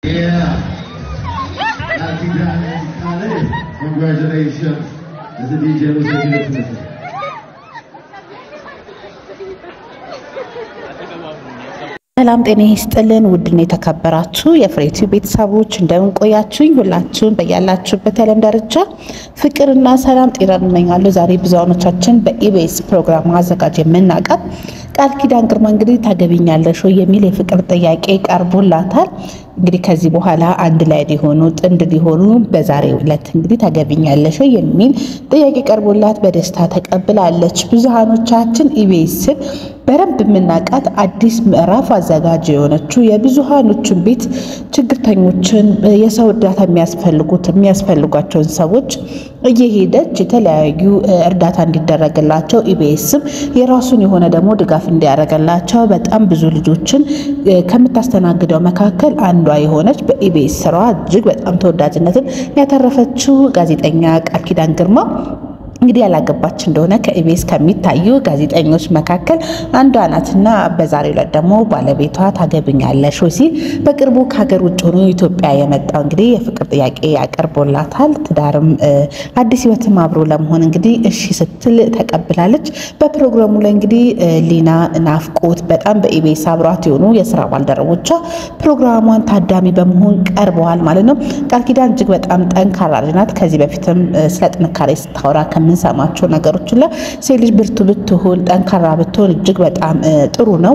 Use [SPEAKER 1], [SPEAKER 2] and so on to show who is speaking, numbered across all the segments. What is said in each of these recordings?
[SPEAKER 1] Yeah. Happy Diamond Khalid. Congratulations. As a DJ was a good
[SPEAKER 2] ሰላም ጤና ይስጥልን። ውድና የተከበራችሁ የፍሬቲ ቤተሰቦች እንደምን ቆያችሁኝ? ሁላችሁም በያላችሁበት የዓለም ዳርቻ ፍቅርና ሰላም ጤና እንመኛለሁ። ዛሬ ብዙሃኖቻችን በኢቢኤስ ፕሮግራም አዘጋጅ የምናውቃት ቃል ኪዳን ግርማ እንግዲህ ታገቢኛለሽ ወይ የሚል የፍቅር ጥያቄ ቀርቦላታል። እንግዲህ ከዚህ በኋላ አንድ ላይ ሊሆኑ ጥንድ ሊሆኑ በዛሬው ዕለት እንግዲህ ታገቢኛለሽ ወይ የሚል ጥያቄ ቀርቦላት በደስታ ተቀብላለች። ብዙሃኖቻችን ኢቢኤስን በደንብ የምናውቃት አዲስ ምዕራፍ አዘጋጅ የሆነችው የብዙሃኖችን ቤት ችግርተኞችን፣ የሰው እርዳታ የሚያስፈልጉት የሚያስፈልጓቸውን ሰዎች እየሄደች የተለያዩ እርዳታ እንዲደረግላቸው ኢቢኤስም የራሱን የሆነ ደግሞ ድጋፍ እንዲያደርግላቸው በጣም ብዙ ልጆችን ከምታስተናግደው መካከል አንዷ የሆነች በኢቢኤስ ስራዋ እጅግ በጣም ተወዳጅነትን ያተረፈችው ጋዜጠኛ ቃል ኪዳን ግርማ እንግዲህ ያላገባች እንደሆነ ከኢቢኤስ ከሚታዩ ጋዜጠኞች መካከል አንዷ ናትና በዛሬው ዕለት ደግሞ ባለቤቷ ታገብኛለሽ ወይ ሲል በቅርቡ ከሀገር ውጭ ሆኖ ኢትዮጵያ የመጣው እንግዲህ የፍቅር ጥያቄ ያቀርቦላታል። ትዳርም አዲስ ሕይወትም አብሮ ለመሆን እንግዲህ እሺ ስትል ተቀብላለች። በፕሮግራሙ ላይ እንግዲህ ሊና ናፍቆት በጣም በኢቢኤስ አብሯት የሆኑ የስራ ባልደረቦቿ ፕሮግራሟን ታዳሚ በመሆን ቀርበዋል ማለት ነው። ቃል ኪዳን እጅግ በጣም ጠንካራ ልጅ ናት። ከዚህ በፊትም ስለ ጥንካሬ ስታወራ የምንሰማቸው ነገሮች ላ ሴት ልጅ ብርቱ ብትሆን ጠንካራ ብትሆን እጅግ በጣም ጥሩ ነው።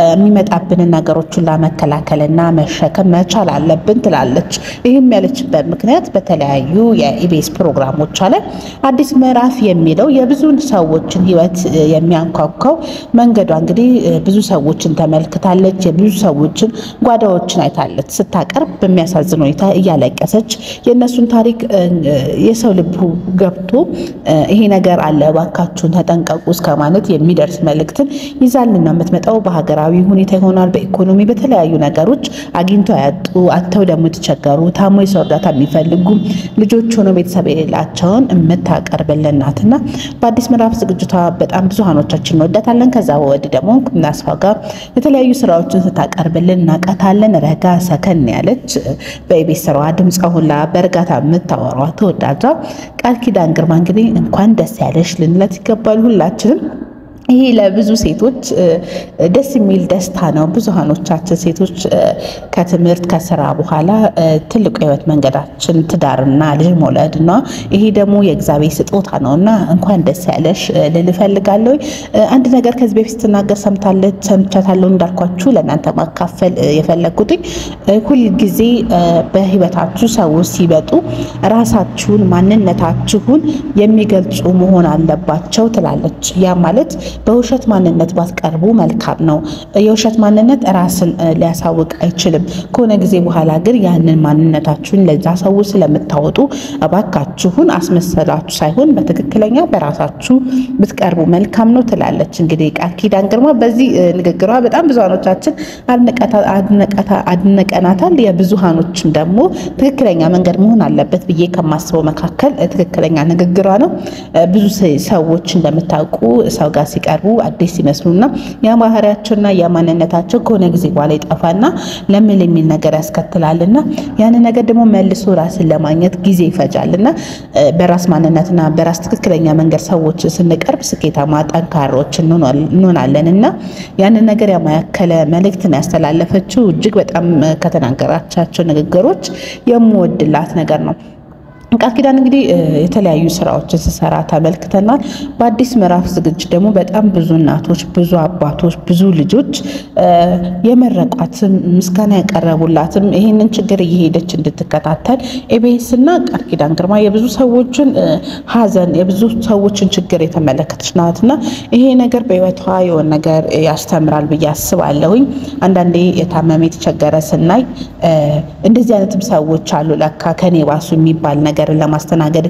[SPEAKER 2] የሚመጣብንን ነገሮች ሁላ መከላከልና መሸከም መቻል አለብን ትላለች። ይህም ያለችበት ምክንያት በተለያዩ የኢቢኤስ ፕሮግራሞቿ ላይ አዲስ ምዕራፍ የሚለው የብዙ ሰዎችን ሕይወት የሚያንኳኳው መንገዷ እንግዲህ ብዙ ሰዎችን ተመልክታለች። የብዙ ሰዎችን ጓዳዎችን አይታለች። ስታቀርብ በሚያሳዝን ሁኔታ እያለቀሰች የእነሱን ታሪክ የሰው ልብ ገብቶ ይሄ ነገር አለ እባካችሁን ተጠንቀቁ እስከ ማለት የሚደርስ መልእክትን ይዛልን ነው የምትመጣው። በሀገራዊ ሁኔታ ይሆናል፣ በኢኮኖሚ በተለያዩ ነገሮች አግኝቶ ያጡ አጥተው ደግሞ የተቸገሩ ታሞ የሰው እርዳታ የሚፈልጉ ልጆች ሆነው ቤተሰብ የሌላቸውን የምታቀርብልን ናትና በአዲስ ምዕራፍ ዝግጅቷ በጣም ብዙሃኖቻችን እንወዳታለን። ከዛ ወዲህ ደግሞ እናስፋ ጋር የተለያዩ ስራዎችን ስታቀርብልን እናቃታለን። ረጋ ሰከን ያለች በኢቢኤስ ስራዋ ድምፃ ሁላ በእርጋታ የምታወሯ ተወዳጇ ቃል ኪዳን ግርማ እንግዲህ እንኳን ደስ ያለሽ ልንለት ይገባል ሁላችንም። ይሄ ለብዙ ሴቶች ደስ የሚል ደስታ ነው። ብዙሃኖቻችን ሴቶች ከትምህርት ከስራ በኋላ ትልቁ የህይወት መንገዳችን ትዳርና ልጅ መውለድ ነው። ይሄ ደግሞ የእግዚአብሔር ስጦታ ነው እና እንኳን ደስ ያለሽ ልል እፈልጋለሁ። አንድ ነገር ከዚህ በፊት ስትናገር ሰምታለች ሰምቻታለሁ እንዳልኳችሁ ለእናንተ ማካፈል የፈለግኩትኝ ሁልጊዜ በህይወታችሁ ሰዎች ሲመጡ ራሳችሁን ማንነታችሁን የሚገልጹ መሆን አለባቸው ትላለች። ያ ማለት በውሸት ማንነት ባትቀርቡ መልካም ነው። የውሸት ማንነት ራስን ሊያሳውቅ አይችልም። ከሆነ ጊዜ በኋላ ግን ያንን ማንነታችሁን ለዛ ሰዎች ስለምታወጡ እባካችሁን አስመሰላችሁ ሳይሆን በትክክለኛ በራሳችሁ ብትቀርቡ መልካም ነው ትላለች። እንግዲህ ቃል ኪዳን ግርማ በዚህ ንግግሯ በጣም ብዙሃኖቻችን አድነቀናታል። የብዙሃኖችም ደግሞ ትክክለኛ መንገድ መሆን አለበት ብዬ ከማስበው መካከል ትክክለኛ ንግግሯ ነው። ብዙ ሰዎች እንደምታውቁ ሰው ጋር ሲቀርቡ አዲስ ሲመስሉና ያ ባህሪያቸውና ያ ማንነታቸው ከሆነ ጊዜ በኋላ ይጠፋና ለምን የሚል ነገር ያስከትላልና ያንን ነገር ደግሞ መልሶ ራስን ለማግኘት ጊዜ ይፈጃልና በራስ ማንነትና በራስ ትክክለኛ መንገድ ሰዎች ስንቀርብ ስኬታማ ጠንካሮች እንሆናለን እና ያንን ነገር ያማከለ መልእክትን ያስተላለፈችው እጅግ በጣም ከተናገራቻቸው ንግግሮች የምወድላት ነገር ነው። ቃል ኪዳን እንግዲህ የተለያዩ ስራዎችን ስሰራ ተመልክተናል። በአዲስ ምዕራፍ ዝግጅት ደግሞ በጣም ብዙ እናቶች፣ ብዙ አባቶች፣ ብዙ ልጆች የመረቋትም ምስጋና ያቀረቡላትም ይህንን ችግር እየሄደች እንድትከታተል ኢቢኤስ እና ቃል ኪዳን ግርማ የብዙ ሰዎችን ሐዘን የብዙ ሰዎችን ችግር የተመለከተች ናት እና ይሄ ነገር በህይወቷ የሆነ ነገር ያስተምራል ብዬ አስባለሁኝ። አንዳንዴ የታመመ የተቸገረ ስናይ እንደዚህ አይነትም ሰዎች አሉ ለካ ከኔ ባሱ የሚባል ነገር ነገርን ለማስተናገድ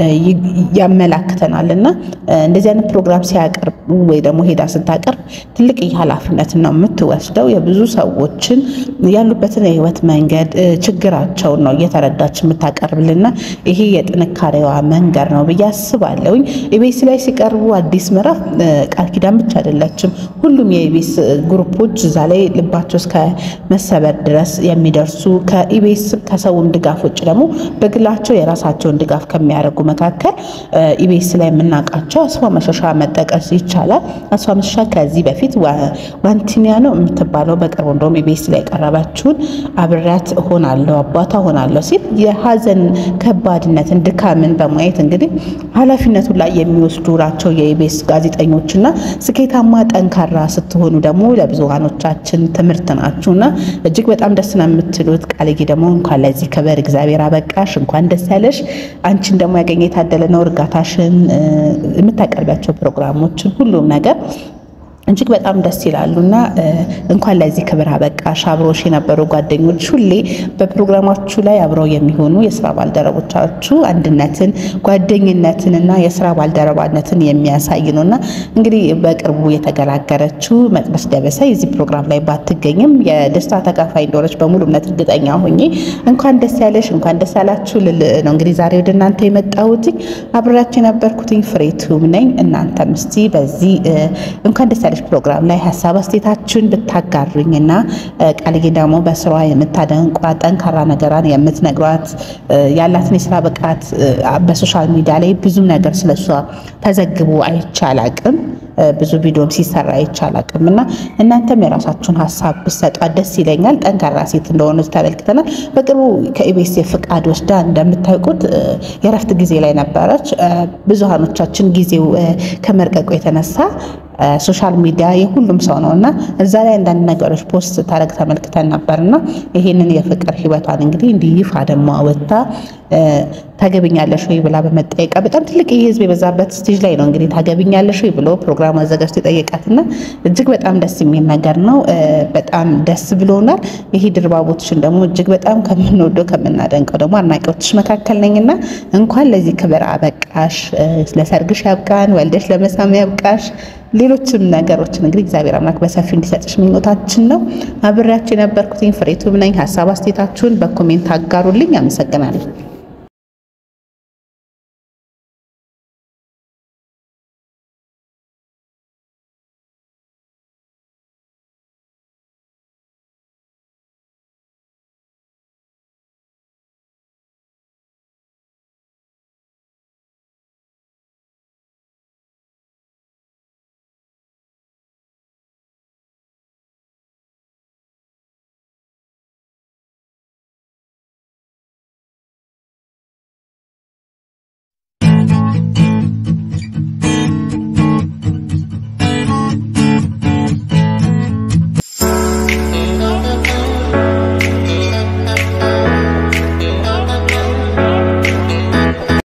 [SPEAKER 2] ያመላክተናል እና እንደዚህ አይነት ፕሮግራም ሲያቀርብ ወይ ደግሞ ሄዳ ስታቀርብ ትልቅ ኃላፊነት ነው የምትወስደው። የብዙ ሰዎችን ያሉበትን የህይወት መንገድ ችግራቸውን ነው እየተረዳች የምታቀርብልና ይሄ የጥንካሬዋ መንገድ ነው ብዬ አስባለሁኝ። ኢቢኤስ ላይ ሲቀርቡ አዲስ ምዕራፍ ቃል ኪዳን ብቻ አይደለችም። ሁሉም የኢቢኤስ ግሩፖች እዛ ላይ ልባቸው እስከ መሰበር ድረስ የሚደርሱ ከኢቢኤስ ከሰውም ድጋፍ ውጭ ደግሞ በግላቸው የራሳቸውን ድጋፍ ከሚያደርጉ መካከል ኢቢኤስ ላይ የምናውቃቸው አስፋ መሸሻ መጠቀስ ይቻላል። አስፋ መሸሻ ከዚህ በፊት ዋንቲኒያ ነው የምትባለው በቅርቡ እንደውም ኢቢኤስ ላይ የቀረበችውን አብሬያት ሆናለሁ አባቷ ሆናለሁ ሲል የሀዘን ከባድነትን ድካምን በማየት እንግዲህ ኃላፊነቱን ላይ የሚወስዱ ናቸው የኢቢኤስ ጋዜጠኞችና ስኬታማ ጠንካራ ስትሆኑ ደግሞ ለብዙሃኖቻችን ትምህርት ናችሁ እና እጅግ በጣም ደስ ነው የምትሉት። ቃልዬ ደግሞ እንኳን ለዚህ ክብር እግዚአብሔር አበቃሽ፣ እንኳን ደስ ያለሽ። አንቺን ደግሞ ያገኘ የታደለ ነው። እርጋታሽን፣ የምታቀርቢያቸው ፕሮግራሞችን፣ ሁሉም ነገር እጅግ በጣም ደስ ይላሉ እና እንኳን ለዚህ ክብር አበቃሽ። አብሮሽ የነበሩ ጓደኞች ሁሌ በፕሮግራማችሁ ላይ አብረው የሚሆኑ የስራ ባልደረቦቻችሁ አንድነትን፣ ጓደኝነትን እና የስራ ባልደረባነትን የሚያሳይ ነው እና እንግዲህ በቅርቡ የተገላገለችው መቅደስ ደበሳ የዚህ ፕሮግራም ላይ ባትገኝም የደስታ ተካፋይ እንደሆነች በሙሉ እምነት እርግጠኛ ሆኜ እንኳን ደስ ያለሽ እንኳን ደስ ያላችሁ ልል ነው እንግዲህ ዛሬ ወደ እናንተ የመጣሁት አብሬያችሁ የነበርኩትኝ ፍሬቱም ነኝ። እናንተም እስቲ በዚህ እንኳን ደስ ያለሽ ፕሮግራም ላይ ሀሳብ አስተያየታችሁን ብታጋሩኝ እና ቃልዬ ደግሞ በስራዋ የምታደንቋት ጠንካራ ነገሯን የምትነግሯት ያላትን የስራ ብቃት በሶሻል ሚዲያ ላይ ብዙ ነገር ስለሷ ተዘግቦ አይቻል አቅም ብዙ ቪዲዮም ሲሰራ አይቻል አቅም እና እናንተም የራሳችሁን ሀሳብ ብሰጧት ደስ ይለኛል። ጠንካራ ሴት እንደሆነች ተመልክተናል። በቅርቡ ከኢቢኤስ ፍቃድ ወስዳ እንደምታውቁት የረፍት ጊዜ ላይ ነበረች። ብዙሃኖቻችን ጊዜው ከመርቀቁ የተነሳ ሶሻል ሚዲያ የሁሉም ሰው ነው እና እዛ ላይ አንዳንድ ነገሮች ፖስት ታደርግ ተመልክተን ነበርና ይሄንን የፍቅር ህይወቷን እንግዲህ እንዲህ ይፋ ደግሞ ወጥታ ታገብኛለሽ ወይ ብላ በመጠየቃ በጣም ትልቅ የህዝብ የበዛበት ስቴጅ ላይ ነው እንግዲህ ታገብኛለሽ ወይ ብሎ ፕሮግራም አዘጋጅቶ የጠየቃትና እጅግ በጣም ደስ የሚል ነገር ነው። በጣም ደስ ብሎናል። ይሄ ድርባቦትሽን ደግሞ እጅግ በጣም ከምንወደው ከምናደንቀው ደግሞ አድናቂዎችሽ መካከል ነኝና እንኳን ለዚህ ክብር አበቃሽ። ለሰርግሽ ያብቃን፣ ወልደሽ ለመሳም ያብቃሽ። ሌሎችም ነገሮችን እንግዲህ እግዚአብሔር አምላክ በሰፊው እንዲሰጥሽ ምኞታችን ነው። አብሬያችሁ የነበርኩትኝ ፍሬቱም ነኝ። ሀሳብ አስተያየታችሁን በኮሜንት አጋሩልኝ። አመሰግናለሁ።